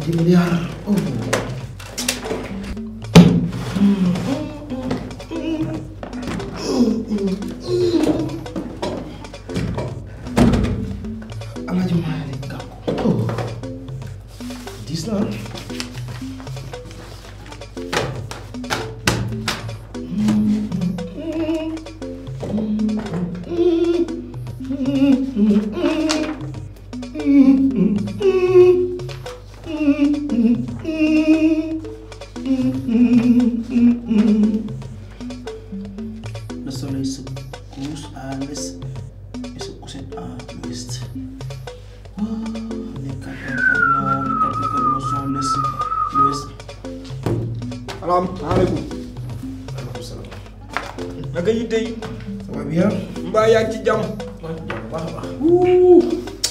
10 milliards. Oh. Alaaji Maalik Gakou. Oh. Diis na ah. Le soleil se couche à l'est et se couche à l'ouest. Oh, les quatre nord, les quatre nord sont l'est, l'ouest. salaamaaleykum Waaleykum salaam. naka yitte yi Ça va bien? mbaa yaa ngi ci jàmm maa ngi jàmm bu baax a baax. wuu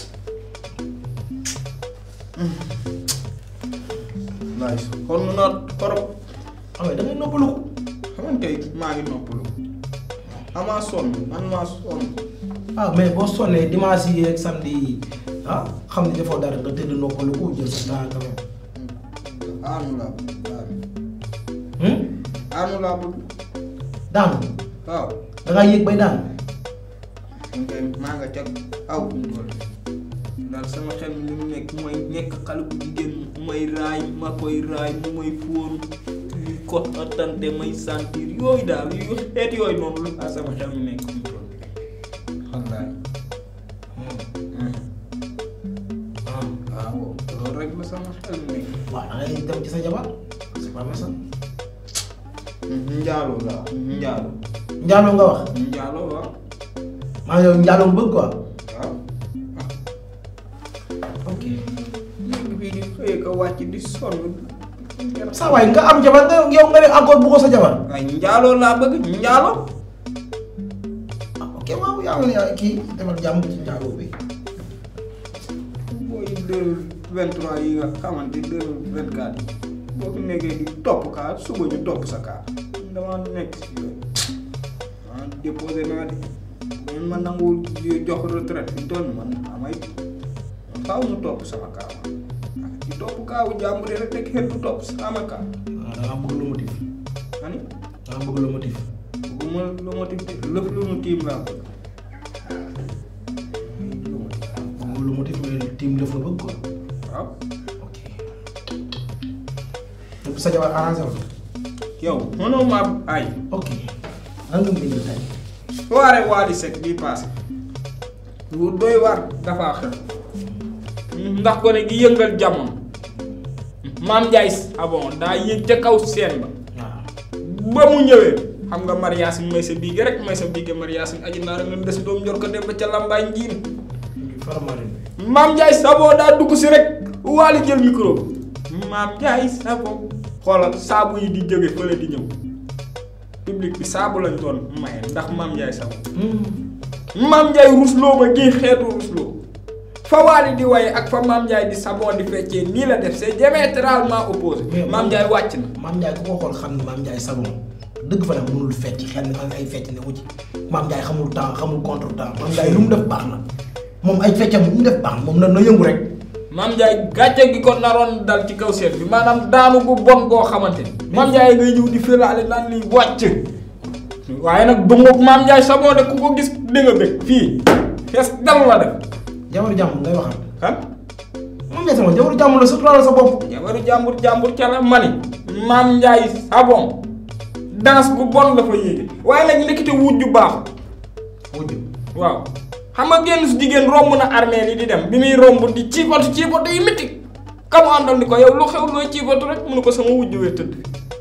nice kon nu naa torop ah ouais da ngay noppalu ko. xaman kay maa ngi noppalu amaa sonn man maa sonn ah mais boo sonnee dimanche yi ak samedi yi ah xam ne defoo dara nga tëdd noppalu ko jël sa temps quand même. aanu laa bëgg aanu Hmm? aanu laa bëgg daanu waaw da ngaa yéeg bay daanu. man kay maa nga ca aw loolu daal sama xel mi li mu nekk mooy nekk xale bu jigéen mu may raay ma koy raay mu may fóon muy ko attante may sentir yooyu daal yu xeet yooyu noonu lu ah sama xel mi nekk mu toll wallaay ah waaw loolu rek la sama xel mi nekk waaw da ngay dem ci sa jabar c'est pas ça. njaaloo la njaaloo njaaloo nga wax njaaloo waaw maa yow njaaloo bëgg quoi. waaw ok nekk bii di xëyee ko wàcc di sonn saa waay nga am jabar nga yow nga ne encore bëggoo sa jabar. waaye njaaloo laa bëgg njaaloo ah ok waaw yaa ngi yaa kii defal jàmm ci njaaloo bi. booy deux vingt trois yi nga xamante deux vingt quatre yi boo fi nekkee di topp kaa suba ñu topp sa kaa dama nekk si yooyu ah déposé naa de man ma nanguwul di jox retraite fi toll man amay faaw ñu topp sama kaa man di topp kaawu jàmbur yi rek te kenn du topp sama kaa waaw da ngaa bëgg lu motif ani da ngaa bëgg lu motif. bëgguma lu ma tiim lëf lu mu tiim laa bëgg lu ma tiim bëgg lu motif mais tiim def nga bëgg quoi. waaw ok. lépp sa jabar arrangé la. yow mënoo ma ay ok. lan nga bind tey. soirée Wally Seck bii passé lu doy waar dafa xew ndax ko ne gi yëngal jamono maam Ndiaye abon daa yëg ca kaw seen ba waaw. ba mu ñëwee xam nga mariasin may sa biige rek may sa biige mariasin aji naa rek nga des doom njor ko dem ba ca lambaay njiin faramarin. maam Ndiaye Savon daa dugg si rek Wally jël micro bi maam Ndiaye Savon xoolal saabu yi di jóge fële di ñëw public bi saabu lañ doon maye ndax maam Ndiaye Savon maam Ndiaye rusloo ma gii xeetu rusloo fa Wally di waye ak fa maam Ndiaye di Savon di feccee nii la def c'est diamétralement opposé Mais maam Ndiaye wàcc na maam Ndiaye ku ko xool xam ne maam Ndiaye Savon dëgg fa nag mënul fecc xel ni man ay fecc ne wu ci maam Ndiaye xamul temps xamul contre temps maam Ndiaye lu mu def baax na moom ay feccam lu mu def baax na moom na na yëngu rek. maam Ndiaye gàcce gi ko naroon dal ci kaw seet bi maanaam daanu gu bon goo xamante ni maam Ndiaye ngay ñëw di fëlaale naan liy wàcc waaye nag dungub maam Ndiaye Savon de ku ko gis di nga bëgg fii fees dal la def jabaru jàmm ngay waxal. kan maam Ndiaye Savon jabaru jàmm la suturaal sa bopp. jabaru jàmbur jàmbur ca la mani maam Ndiaye Savon danse bu bon la fa yéege waaye nag nekkite wujju baaxul wujj waaw xam nga génn su jigéen romb na armée li di dem bi muy romb di ciibatu ciibatu yi métti ka mu àndal ni ko yow lu xew looy ciibatu rek mu ne ko sama wujju wee tëdd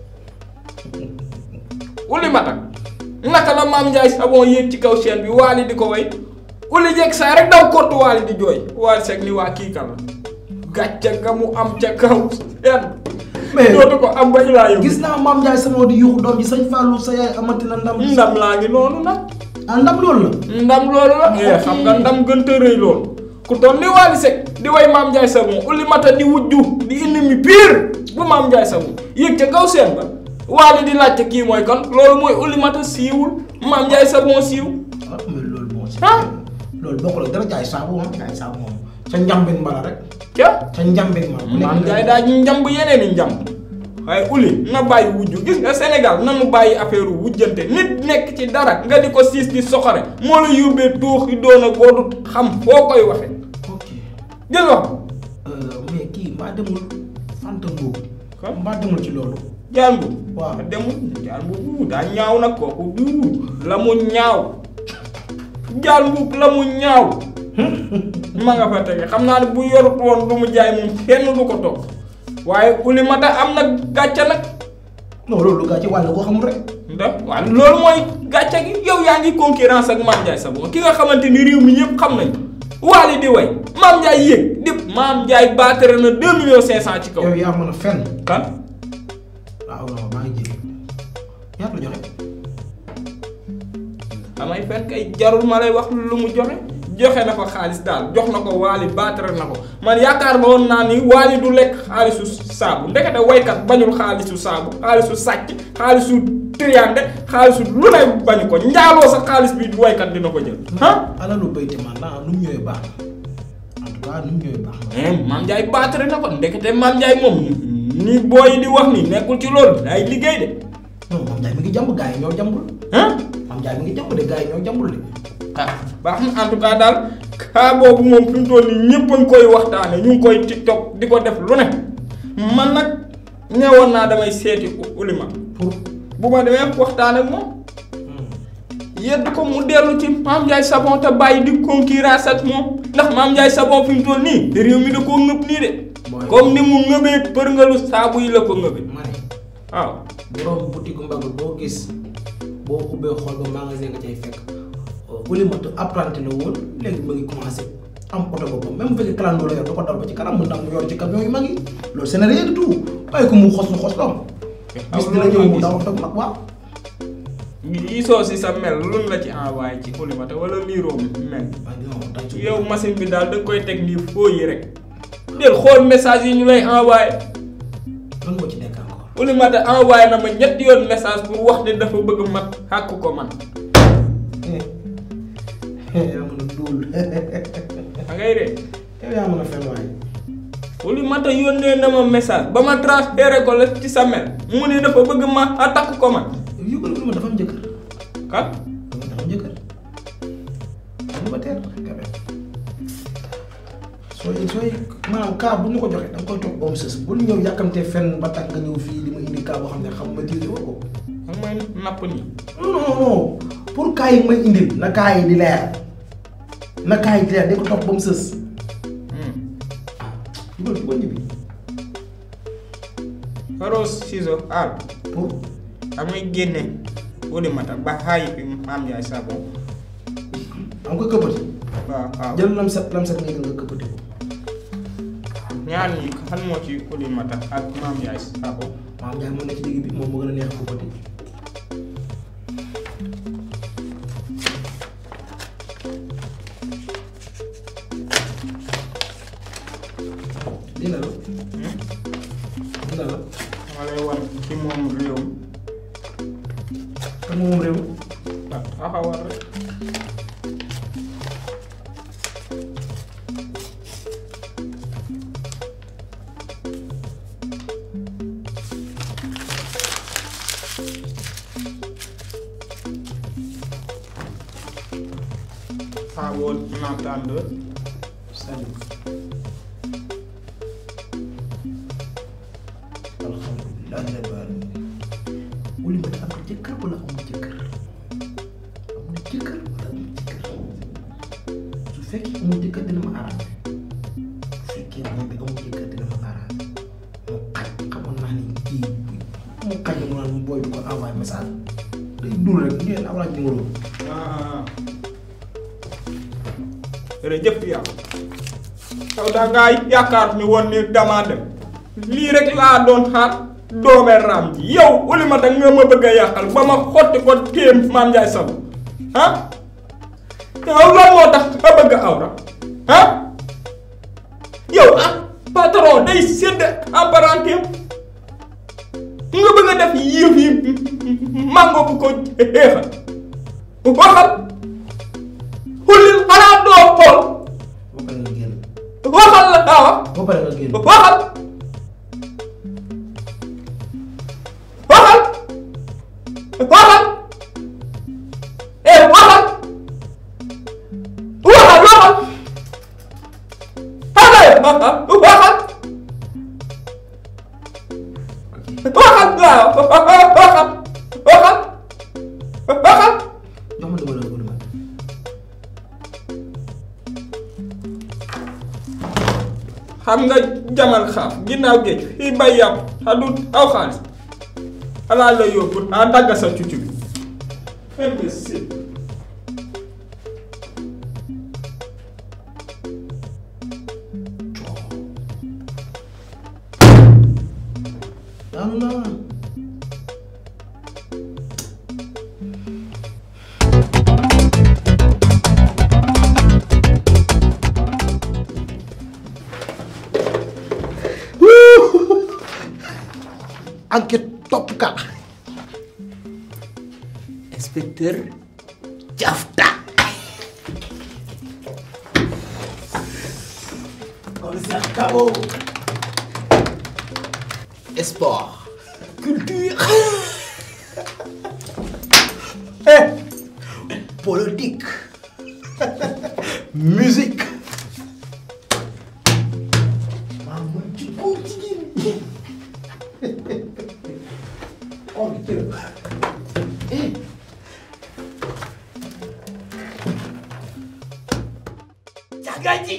uli matak naka la maam Ndiaye Savon yéeg ci kaw chaîne bi waali di ko way uli jeeg saa rek daw kottu waali di jooy waali seeg ni waa kii kan la gàcce nga mu am ca kaw seen mais dootu ko am ba ilaa yow gis naa maam Ndiaye Savon di yuuxu doom ji sëñ Fallou sa yaay amati na ndam. ndam laa ngi noonu nag ah ndam loolu la. ndam loolu la. eh xam nga ndam gënta rëy loolu. ku toll ni Wally Seck di way maam Ndiaye Savon uli mata di wujju di ennemi pire bu maam Ndiaye Savon yéeg ca kaw seen ba Wally di laajte kii mooy kan loolu mooy uli mata siiwul maam Ndiaye Savon siiw. ah mais loolu moo si. ah loolu bokkul ak dara jaay saabu moom jaay saabu moom ca njambin mbala rek ca ca njambin mbala bu maam nekk Ndiaye daa njamb yeneen i njamb waaye uli na bàyyi wujju gis nga Sénégal nanu bàyyi affaire wujjante nit nekk ci dara nga di ko siis di soxore moo la yóbbee tuux yi doon a boo du xam foo koy waxe ok gis nga Euh, mais kii mbaa demul fanta boobu Kan? mbaa demul ci loolu jaan bu Waaw. demul jaan bu daa ñaaw nag kooku du la mu ñaaw jaan bu la mu ñaaw ma nga fa tege xam naa ne bu yorut woon lu mu jaay moom kenn du ko toog waaye uli mata am na gàcce nag non loolu gaa ci wàll koo xamul rek ndax waaw loolu mooy gàcce gi yow yaa ngi concurrence ak Mame Ndiaye Savon ki nga xamante ni réew mi ñëpp xam nañ waali di way Mame Ndiaye yéeg dip Mame Ndiaye baatere na deux millions cinq cent ci kaw yow yaa mën a fenn kan waaw non maa ngi jéggi ñaata la joxe damay fen kay jarul ma lay wax lu mu joxe joxe na ko xaalis daal jox na ko waali baatere na ko man yaakaar ma woon naa ni waali du lekk xaalisu saabu ndekete waykat bañul xaalisu saabu xaalisu sàcc xaalisu triande xaalisu lu lay bañu ko njaaloo sa xaalis bi waykat dina ko jël ah alalu bayti man naa nu mu ñëwee baax na en tout cas nu mu ñëwee baax na eh Mame Ndiaye baatere na ko ndekete Mame Ndiaye moom ni booy di wax ni nekkul ci loolu day liggéey de non Mame Ndiaye mi ngi jàmb gaa yi ñoo jàmbul ah Mame Ndiaye mi ngi jàmb de gaa yi ñoo jàmbul de ah baax na en tout cas daal cas boobu moom fi mu toll nii ñëpp a ngi koy waxtaane ñu ngi koy tiktok di ko def lu ne man nag ñëwoon naa damay seeti ulima pour bu ma demee waxtaan ak moom yedd ko mu dellu ci Mame Ndiaye Savon te bàyyi di concurrence ak moom ndax Mame Ndiaye Savon fi mu toll nii réew mi da koo ngëb nii de Mooy- comme ni mu ngëbee përngalu saabu yi la ko ngëbee ma ne waaw borom boutique mbagg boo gis boo ubbee xool ba magasin nga cay fekk Oulimata apprenti la woon léegi mu ngi commencé am oto boppam même bu fekkee kalandoo la yor da ko dal ba ci kanam mën naa mu yor ci camion yu mag yi loolu c'est rien du tout bàyyi ko mu xos lu xos doom bis dina ñëw mu daw oto bu mag waaw liisoo si sa mel lun la ci envoyé ci Oulimata wala liiroo mel waaye non dañ ci yow machine bi daal da koy teg nii foo yi rek del xool message yi ñu lay envoyé lan moo ci nekk encore Oulimata envoyé na ma ñetti yoon message pour wax ne dafa bëgg mat xàkk ko man yaa mën a duul da ngay ree yow yaa mën a fen waaye Oulimata yónnee na ma message ba ma transféré ko la ci sa mel mu ne dafa bëgg ma attaque ko man yow yëgal Oulimata dafa am jëkkër kan Oulimata dafa am jëkkër célibataire quand même sooy sooy maanaam cas bu ñu ko joxee da nga koy toog ba mu sës bul ñëw yàkkamtee fenn ba tax nga ñëw fii di ma indi cas boo xam ne xam maîtriser woo ko ak may napp nii non non non pour cas yi may indil na cas yi di leer na cas yi di leer di ko toog ba mu sës ah dugal dugal ñibbi Rose ciseau al pour amay génne Oulimata ba xaayi fi Mame Ndiaye Savon am ko këppati waaw waaw jël lam set lam set nga jël nga këppati ko ñaar ñi kan moo ci Oulimata ak Mame Ndiaye Savon maam Ndiaye moo nekk ci digg bi moom moo gën a neex këppati dina la dina la ma lay wan ki moom réew mi kan moom réew ah taxawal rek Fabo l'entendeur Salut. alhamdulilah rabbil alamin Oulimata am na jëkkër wala amul jëkkër am na jëkkër wala amul jëkkër su fekkee amul jëkkër dina ma arrangé su fekkee moom bi amul jëkkër dina ma arrangé mu xaj xamoon naa ni kii mu xaj mu naan booy bi ko envoyé message day dul rek ngeen am laaj numéro ah jërëjëf yow yow da ngaa yaakaar ni woon ni damaa dem lii rek laa doon xaar doomee raam ji yow Oulimata nga ma bëgg a yàqal ba ma xotti ko téem Mame Ndiaye Savon ah yow lan moo tax nga bëgg a awra ah yow ah patron day sédd apparenté nga bëgg a def yëf yi mango bu ko xeexal waxal xullil xanaa doo xool boo ko nga génn ba pare nga génn. waxal waxal waxal eh waxal waxal waxal waxal waxal waxal waaw waxal waxal waxal jox ma numéro bu numéro. xam nga jamal xaaf ginnaaw géej fii bay yàpp xadut aw xaalis alaa la yóbbu a dagg sa cucu bi imbécile daanu naa. enquête topp ka inspecteur Jafta commissaire Kabo sport culture eh politique musique maa mën ci góor jigéen ñi Oh, Dieu. Eh. Jagaji.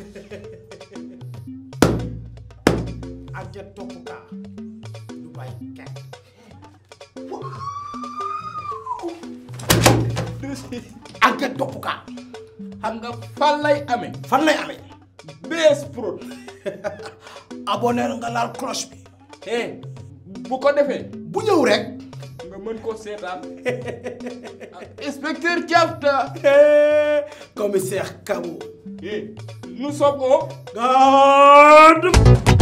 Aja topp ka. Du bàyyi kenn. Aja topp ka. xam nga fan lay amee Fan lay amee. BS Prod Abonné nga laal cloche bi. eh bu ko defee Bu ñëw rek. nga mën koo seetaan inspecteur Diafta Commissaire Kabo. eh nous sommes au Garde.